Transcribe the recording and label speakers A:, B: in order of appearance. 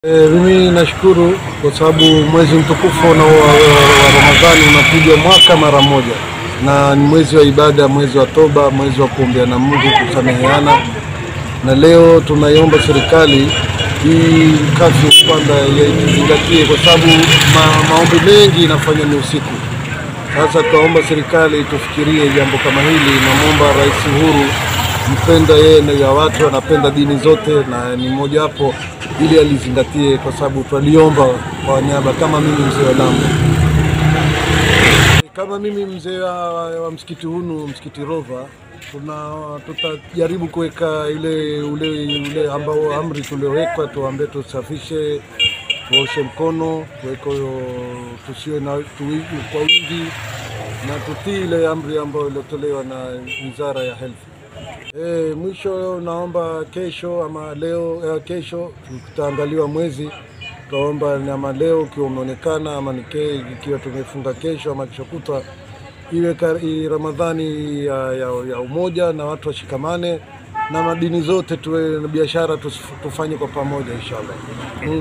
A: E, mimi nashukuru kwa sababu mwezi mtukufu na wa, wa, wa Ramadhani unakuja mwaka mara moja, na ni mwezi wa ibada, mwezi wa toba, mwezi wa kuombea na Mungu, kusameheana. Na leo tunaiomba serikali hii kazi kwanza izingatie, kwa sababu ma, maombi mengi inafanywa ni usiku. Sasa tunaomba serikali tufikirie jambo kama hili. Namwomba Rais Uhuru mpenda yeye na ya watu anapenda dini zote, na ni mmoja wapo ili alizingatie, kwa sababu twaliomba kwa niaba, kama mimi mzee wa Lamu, kama mimi mzee wa, wa msikiti hunu msikiti Rova, tuna tutajaribu kuweka ile ule, ule ambao amri tuliowekwa, tuambie tusafishe, tuoshe mkono, tuweke tusiwe na tuwi kwa wingi na tutii ile amri ambayo iliotolewa na Wizara ya Health. E, mwisho naomba kesho ama leo eh, kesho tutaangaliwa mwezi, tutaomba ama leo ukiwa umeonekana ama nike, ikiwa tumefunga kesho ama kesho kutwa iwe kar- i Ramadhani ya, ya, ya umoja na watu washikamane na madini zote tuwe na biashara tusif- tufanye kwa pamoja inshallah. Mungu